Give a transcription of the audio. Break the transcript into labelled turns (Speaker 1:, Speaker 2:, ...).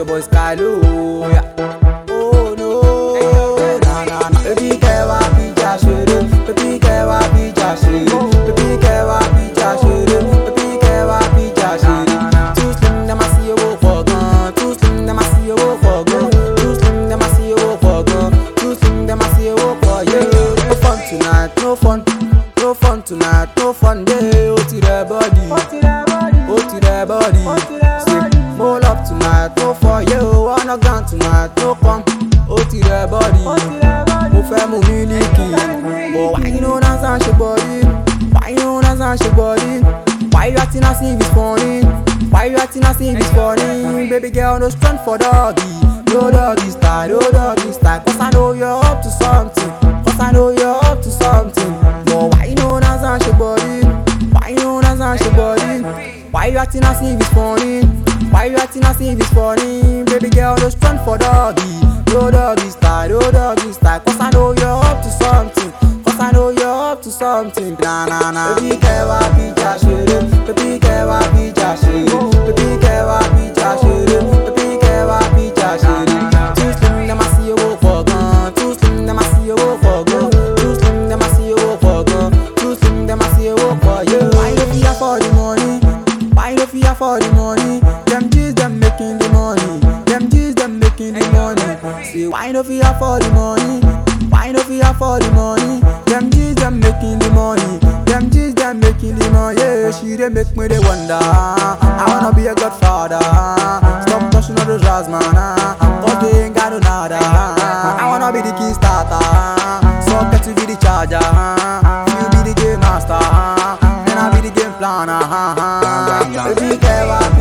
Speaker 1: your boy Skylo. Yeah. Oh no, na na na. Baby girl, wá bíjà ṣeré. Baby girl, wá bíjà ṣeré. Baby girl, wá bíjà ṣeré. Baby girl, wá bíjà ṣeré. Too slim, dem a see owó for gan. Too slim, dem a see owó for gan. Too slim, dem a see owó for gan. Too slim, dem a see owó for yeah. No fun tonight, no fun. No fun tonight, no fun day. Oh, to the body. Oh, to the body. Say, roll up tonight, no for you. Wanna gun tonight, no come. Oh, to the body. Mo fẹ́ mu mílíkì. But why you know that's not your body? Why you know that's not your body? Why you acting as if it's funny? Why you acting as if it's funny? Baby girl, no strength for doggy. No doggy style, no doggy style. Cause I know you're up to something. Cause I know you're up to something. But why you know that's not your body? Why you know that's not your body? Why you acting as if it's funny? Why you acting as if it's funny? Baby girl, no strength for doggy. No doggy style, no doggy style. Cause I know you're up to something. Cause I know you're up to something. Nah, nah, nah. Baby girl, wá bíjà ṣeré. Baby girl, wá bíjà ṣeré. Baby girl, wá bíjà ṣeré. Baby girl, wá bíjà ṣeré. Too slim, dem a see owó for gan. Too slim, dem a see owó for gan. Too slim, dem a see owó for gan. Too slim, dem a see owó for you. Why you no fit afford the money? Why you no fit afford the money? Them G's them making the money. Them G's them making the money. Say why you no fit afford the money? Why you no fit afford the money? Them G's them making the money. Them G's them making the money. Yeah, she they make me they wonder. I wanna be a godfather. Stop touching all those jazz man. ah. Cause they ain't got no nada. I wanna be the key starter. So get to be the charger. You be the game master. Then I be the game planner. Baby girl, wá